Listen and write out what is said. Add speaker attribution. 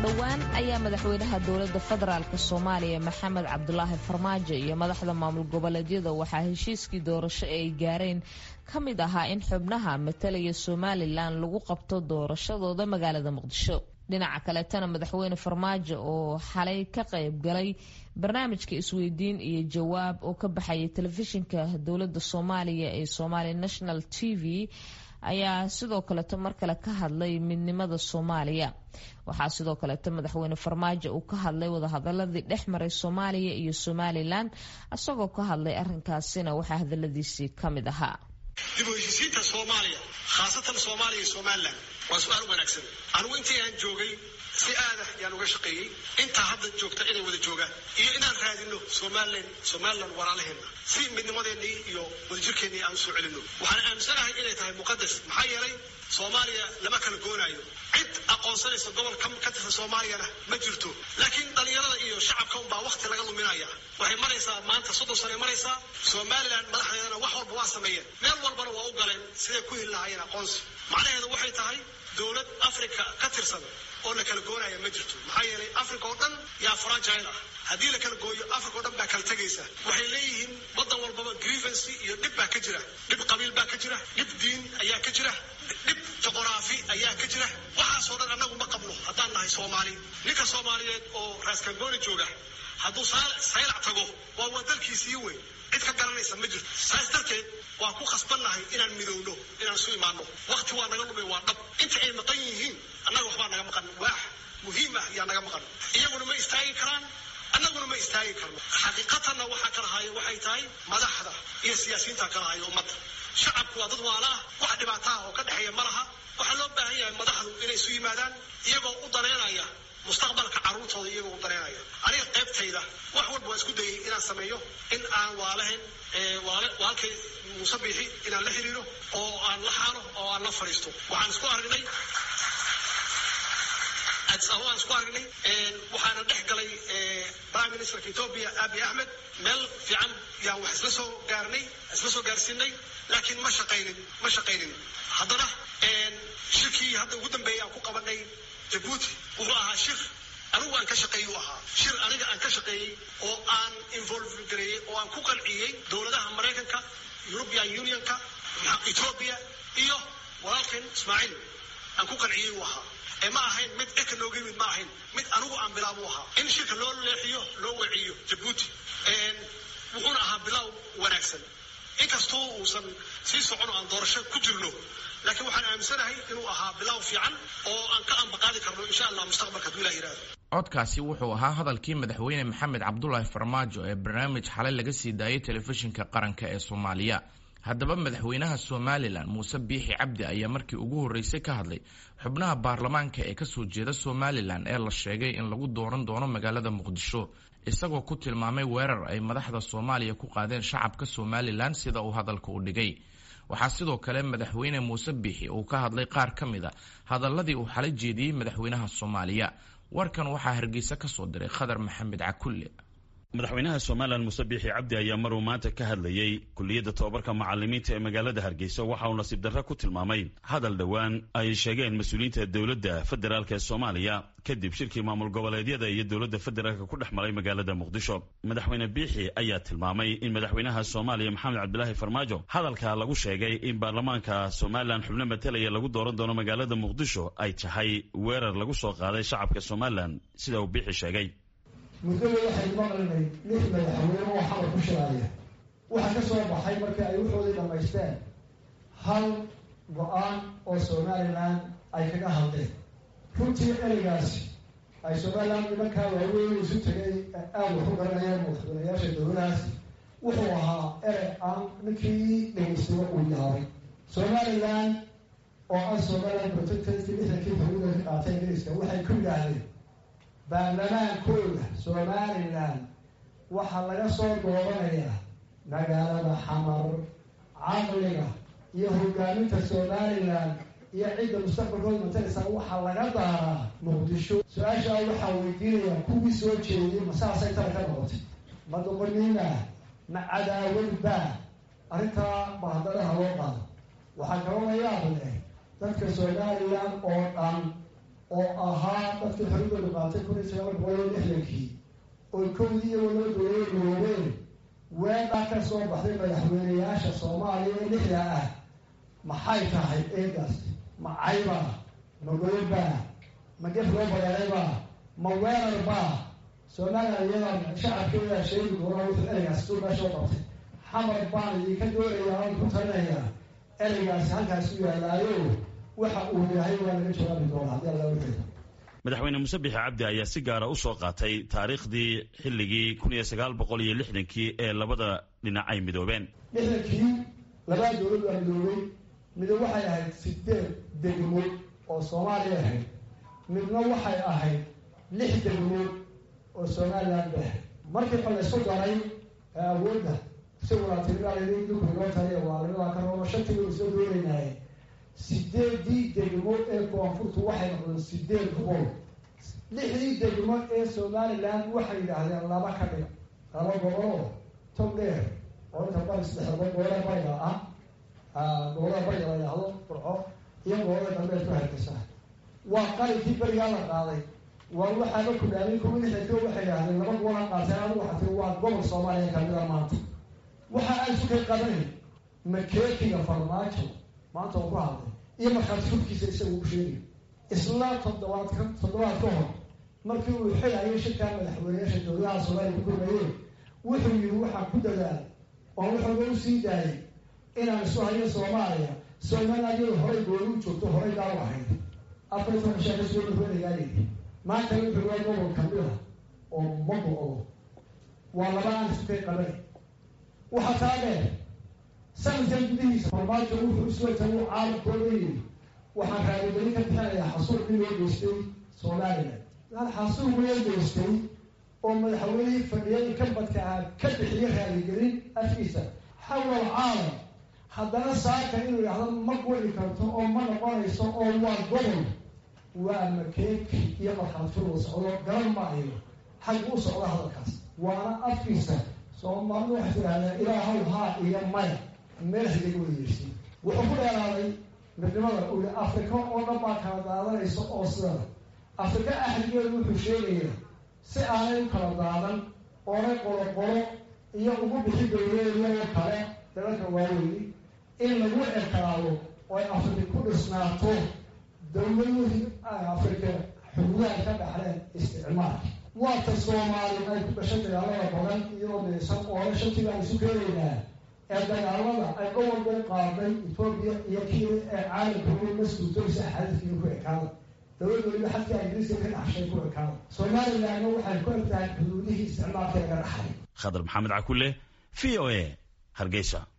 Speaker 1: dhowaan ayaa madaxweynaha dowladda federaalk soomaaliya maxamed cabdulaahi farmaajo iyo madaxda maamul goboleedyada waxaa heshiiskii doorasho ee ay gaareen ka mid ahaa in xubnaha matalaya somalilan lagu qabto doorashadooda magaalada muqdisho dhinaca kaleetana madaxweyne farmaajo oo xalay ka qayb galay barnaamijka isweydiin iyo jawaab oo ka baxaya telefishinka dowladda soomaaliya ee somali national t v ayaa sidoo kaleeto mar kale ka hadlay midnimada soomaaliya waxaa sidoo kaleeto madaxweyne farmaajo uu ka hadlay wadahadaladii dhex maray soomaaliya iyo somalilan isagoo ka hadlay arrinkaasina waxaa hadaladiisii ka mid ahaa
Speaker 2: dib u heshiisiinta soomaaliya khaasatan soomaaliya iyo somalilan waa su-aal wanaagsan anigu intii aan joogay si aadah yaan uga shaqeeyey intaa hadda joogta inay wada joogaan iyo inaan raadino somalilan somalilan walaalaheena si midnimadeennii iyo wadajirkeennii aan usoo celino waxaan aaminsanahay inay tahay muqadas maxaa yeelay soomaaliya lama kala goonaayo cid aqoonsanaysa gobol ka tirsan soomaaliyana ma jirto laakiin dhallinyarada iyo shacabka unbaa wakti laga luminaya waxay maraysaa maanta soddon sane maraysaa somalilan madaxdeedana wax walba waa sameeyeen meel walbana waa u galeen siday ku heli lahaayeen aqoonsi macnaheedu waxay tahay dowlad africa ka tirsan oo la kala goonaya ma jirto maxaa yeelay africa oo dhan yaa fragile ah haddii la kala gooyo africa oo dhan baa kala tegaysa waxay leeyihiin waddan walbaba grievancy iyo dhib baa ka jira dhib qabiil baa ka jira dhib diin ayaa ka jira dhib juqraafi ayaa ka jira waxaasoo dhan annagu ma qabno haddaan nahay soomaali ninka soomaaliyeed oo raaskangooni jooga hadduu saylac tago waa waa dalkiisii weyn cid ka garanaysa ma jirto saas darteed waa ku khasbannahay inaan midowno inaan isu imaano wakti waa naga lumay waa dhab inta ay maqan yihiin annaga waxbaa naga maqan waax muhiim ah yaa naga maqan iyaguna ma istaagi karaan annaguna ma istaagi karno xaqiiqatanna waxaa kala haya waxay tahay madaxda iyo siyaasiyiinta kala haya ummadda shacabku waa dad waala ah wax dhibaataha oo ka dhexeeya ma laha waxaa loo baahan yahay madaxdu inay isu yimaadaan iyagoo u daneynaya mustaqbalka carruurtooda iyagoo u daneynaya aniga qaybtayda wax walba waa isku dayay inaan sameeyo in aan waalahayn waalkay muuse biixi inaan la xiriiro oo aan la xaalo oo aan la fadhiisto waxaan isku aragnay aan isku aragnay waxaana dhex galay prime ministerka ethoobia abi axmed meel fiican yaan wax isla soo gaarnay isla soo gaarsiinay laakiin ma shaqaynin ma shaqaynin haddana shirkii hadda ugu dambeeyay aan ku qabanay jabuuti wuxuu ahaa shir anigu aan ka shaqeeyey u ahaa shir aniga aan ka shaqeeyey oo aan involve gareeyey oo aan ku qanciyey dowladaha maraykanka european unionka ethoobia iyo walaalkeen ismaaciil aan ku qanciyey u ahaa ee ma ahayn mid eka nooga yimid ma ahayn mid anigu aan bilaab u ahaa in shirka loo leexiyo loo weciyo jabuuti wuxuuna ahaa bilaaw wanaagsan inkastoo uusan sii socon oo aan doorasho ku jirno laakiin waxaan aaminsanahay inuu ahaa bilaaw fiican oo aan ka ambaqaadi karno insha allah mustaqbalka hadduu ilah yihahdo
Speaker 3: codkaasi wuxuu ahaa hadalkii madaxweyne maxamed cabdulaahi farmaajo ee barnaamij xalay laga sii daayay telefishinka qaranka ee soomaaliya haddaba madaxweynaha somalilan muuse biixi cabdi ayaa markii ugu horreysay ka hadlay xubnaha baarlamaanka ee kasoo jeeda somalilan ee la sheegay in lagu dooran doono magaalada muqdisho isagoo ku tilmaamay weerar ay madaxda soomaaliya ku qaadeen shacabka somalilan sida uu hadalka u dhigay waxaa sidoo kale madaxweyne muuse biixi uu ka hadlay qaar ka mid a hadaladii uu xala jeediyey madaxweynaha soomaaliya warkan waxaa hargeysa ka soo diray khadar maxamed cakulle
Speaker 4: madaxweynaha somalilan muuse biixi cabdi ayaa maruu maanta ka hadlayey kuliyadda tobabarka macalimiinta ee magaalada hargeysa waxa uu nasiib darre ku tilmaamay hadal dhowaan ay sheegeen mas-uuliyiinta dowladda federaalk ee soomaaliya kadib shirkii maamul goboleedyada iyo dowladda federaalka ku dhex maray magaalada muqdisho madaxweyne biixi ayaa tilmaamay in madaxweynaha soomaaliya maxamed cabdilaahi farmaajo hadalka lagu sheegay in baarlamaanka somalilan xubno matalaya lagu dooran doono magaalada muqdisho ay tahay weerar lagu soo qaaday shacabka somalilan sida uu biixi sheegay
Speaker 5: muddada waxaynu maqlinay lix madaxweyne oo xamar ku shiraaya waxaa ka soo baxay markii ay wuxoodii dhammaysteen hal go-aan oo somalilan ay kaga hadleen runtii ereygaasi ay somalilan nimankaa waaweyn isu tegay aada wax u garanayeen madaxweynayaasha dowladahaasi wuxuu ahaa erey aan ninkii dhegeystiba uu yaabay somalilan oo ah somalilan protectanki lixdankii hawada ka qaatay ingiriiska waxay ku yidhaahdeen baarlamaankooda somalilan waxaa laga soo dooranayaa magaalada xamar caqliga iyo hogaaminta somalilan iyo cidda mustaqbalkooda mataleysaa waxaa laga daaraa muqdisho su-aashaa waxaa weydiinayaa kuwii soo jeediyey masaasay tala ka noqotay ma doqoniina ma cadaawadba arrintaa bahadalaha loo qaado waxaa kaloo la yaab leh dadka somalilan oo dhan oo ahaa dadkii xorigooda qaatay kun iyo sagaal boqol iyo lixdankii oy kowdii iyagoo loo dooyay garoobeen weedhaa ka soo baxday madaxweyneyaasha soomaaliya ee lixda ah maxay tahay eegaas ma caybaa ma goyobaa ma gef loo bareeraybaa ma weerarbaa soomaaliya iyadaa shacabkeedaa sheegi doona wuxuu ereygaas suu meesha u qabtay xamar baan idinka doonayaa aan ku talinayaa ereygaasi halkaas u yaalaayo waxa uu yahay waa laga jawaabi doonaa haddii alla wuxuu
Speaker 4: madaxweyne muuse bixi cabdi ayaa si gaara u soo qaatay taariikhdii xilligii kun iyo sagaal boqol iyo lixdankii ee labada dhinac ay midoobeen
Speaker 5: lixdankii labaa dowlad waa midoobay mido waxay ahayd sideed degmood oo soomaaliya ahayd midna waxay ahayd lix degmood oo somalilan ba ahayd markii ba laysku daray ee awoodda isaguna tiriaalidukurioo taliya waa labadaa ka roono shantii waynu soo doonaynaaye sideedii degmo ee koonfurtu waxay noqdeen sideed boqol lixdii degmo ee somalilan waxay yidhaahdeen laba ka dhig laba goboloo tog dheer oo inta bari saddexda gobolada bariga ah gobolada bariga la yidhaahdo burco iyo gobolada galbeed ku hargeysa waa qalinkii berigaa la qaaday waa waxaaba kudhaamin kuwa lixdanko waxay yidhahdeen laba gobola qaateen adigu waxaa tii waa gobol soomaaliya kamida maanta waxa aan sukay qabanayn makeekiga farmaajo maanta oo ku hadlay iyo markhaati furkiisa isaga u sheegay isla toddobaad ka toddobaad ka hor markii uu xilayo shirkaa madaxweyneyaasha dowladaha soomaaliya ku gurmayeen wuxuu yihi waxaan ku dadaal oo wuxuuga u sii daayay inaan isu hayo soomaaliya somaliland iyadu horay gooni u joogto horay daaw ahayd afar toban shaa kasoo dhaweynayaayidi maanta wuxuu waa gobol kamida oo ma go-do waa laba aan isukay qabanay waxaa taa dheer sanadkan gudihiisa farmaajo wuxuu isweyta uu caalamkooda yiri waxaan raadigelin ka bixinayaa xasuur in loo geystay somalilan lan xasuur loo geystay oo madaxweynihii fadhiyada ka badka ah ka bixiyo raadigelin afkiisa xawla alcaalam haddana saaka inuu yidhahdo ma guli karto oo ma noqonayso oo waa gobol waa makeeki iyo markhaatfur socdo garan maayo xag u socdo hadalkaas waana afkiisa soomaalidu waxay tidhahdeen ilaahow haa iyo maya meel hidaga wadayeersi wuxuu ku dheeraaday midnimada uu yihi afrika oo dhan baa kala daadanaysa oo sidana afrika axdigeedu wuxuu sheegayaa si aanay u kala daadan oonay qolo qolo iyo ugu bixi dowleedoo kale dalalka waaweyni in lagu ekalaado oo ay afrika ku dhisnaato dowladihii afrika xuduudaha ka dhaxleen isticmaalka waata soomaali ay ku dhashay dagaalada badan iyadoo deysan oole shantii baan isu keenaynaa ee dagaalada ay gobolka u qaaday etoobiya iyo kii ee caalamka u maskuutoysa xadiidkiina ku ekaada dowlad weliba xadka ingiriiska ka dhaxshay ku ekaada somalilandna waxay ku egtahay xuduudihii isticmaalka laga dhaxlay
Speaker 4: khadar maxamed cakule v o a hargeysa